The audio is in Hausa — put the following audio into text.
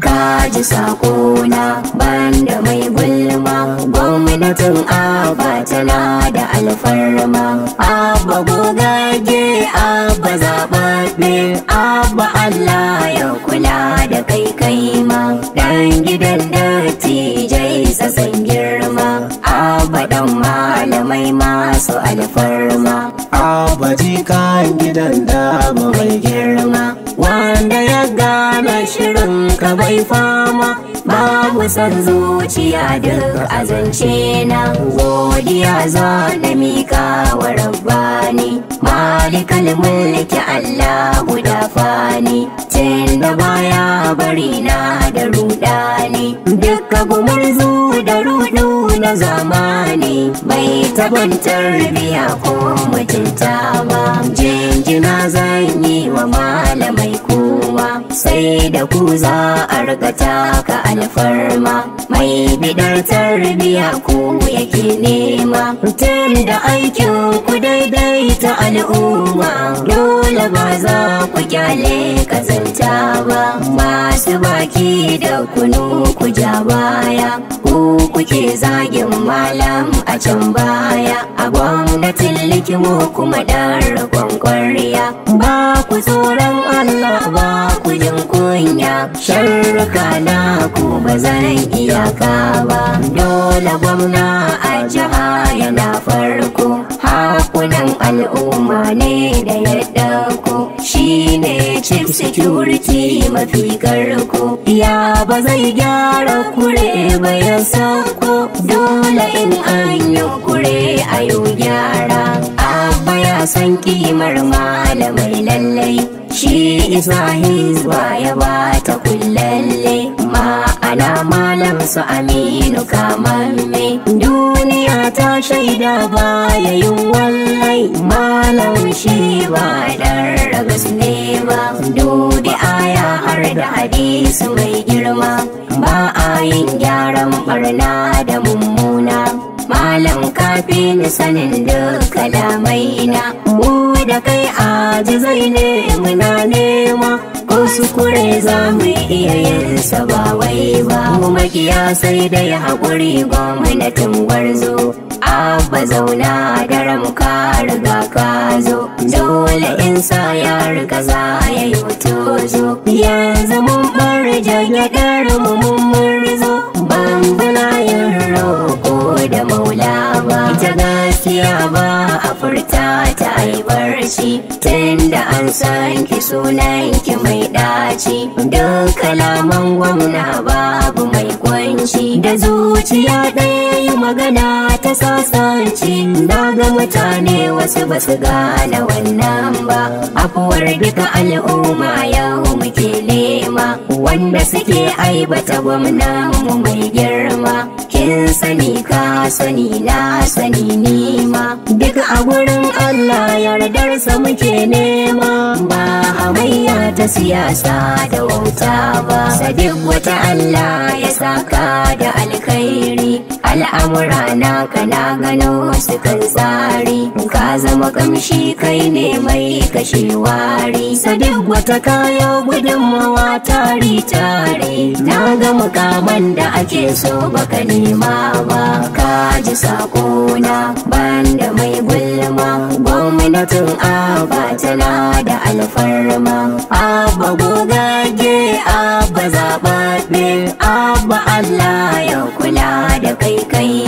kaji sakona banda mai gulma gwamnatin abba tana da alfarma abba gogage abba zaɓaɓɓe abba allah ya kula da kai kai ma dan gidan dattijai sassan girma abba dan malamai masu alfarma abba jikan gidan da ba mai girma wanda ya gane shirin ka bai fama babu san zuciya duk azance na godiya za na mika wa rabbani malikal mulki Allah guda fani tun da baya bari na da rudani duka gumurzu da rudu na zamani bai taban tarbiya ko mutunta ba jinjina zan yi wa malamai kowa sai da ku za a riga taka alfarma mai bidar tarbiya ku yake nema tun da aikin ku daidaita al'umma dole ba za ku kyale kazanta ba masu baki da kunu ku ja baya ku kuke zagin malam a can baya a gwamnatin likimo kuma dan rakon kwarya ba ku tsoron Allah ba ku jin kunya sharruka na ku ba zan iyaka ba dole gwamna a jiha yana farko hakunan al'umma ne da yadda ku shine chief security mafi karko ya ba zai gyara kure ba ya sauko dole in an yi kure a yau gyara abba ya san kimar malamai lallai shi isa hizba ya bata kullalle ma'ana malam su aminu kamamme duniya ta shaida baya yin wallai malam shi ba dan ragas ne ba dubi aya har da hadisi mai girma ba a yin gyaran barna da mummuna malam kafin sanin duk kalamai na mu da kai aji zai ne muna nema ko sukure za mu iya yin sa ba wai ba mu makiya sai da ya haƙuri gwamnatin gwarzo abba zauna da ramka riga ka zo dole in sa ya riga za ya yi tozo yanzu mun bar jagyaɗar mu mun murzo bambuna yin roƙo da maula ba ita gaskiya ba a furta ta ai barci tunda an san ki sunan ki mai ɗaci duk kalaman gwamna babu mai kwanci da zuciya ɗaya yi magana ta sasanci na ga mutane wasu ba su gane wannan ba afuwar duka al'umma yau muke nema wanda suke aibata gwamnan mu mai girma kin sani ka sani na sani nima duk a gurin Allah yardarsa muke nema ba hamayya ta siyasa da wauta ba sadiq wata Allah ya saka da alkhairi al'amura na kana gano su kan tsari ka zama kamshi kai ne mai kashe wari sadiq wata kayo gudunmawa tari tare na ga mukaman da ake so baka nema ba ka ji sakona banda mai gulma gwamnatin aba tana da alfarma abba gogage abba zaɓaɓɓe abba Allah ya kula da kai kai